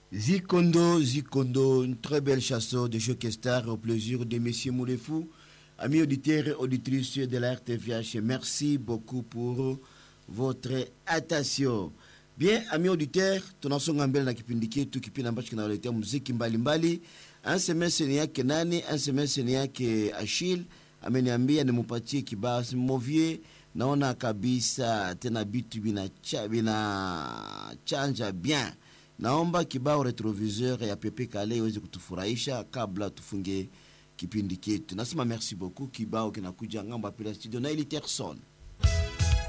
Zikondo, Zikondo, une très belle chanson de Joe Star au plaisir de Monsieur Moulefou. Amis auditeurs et auditrices de la RTVH, merci beaucoup pour votre attention. Bien, amis auditeurs, tunasonga mbele na kipindi chetu, kipindi ambacho kinawaletea muziki mbalimbali. Ansemese ni yake nani? Ansemese ni yake Ashil ameniambia nimupatie kibao Movie. Naona kabisa tena bitu binachanja bina chanja bien. Naomba kibao retroviseur ya Pepe Kale iweze kutufurahisha kabla tufunge kipindi chetu. Nasema merci beaucoup. Kibao kinakuja ngamba pila studio na Eli Terson.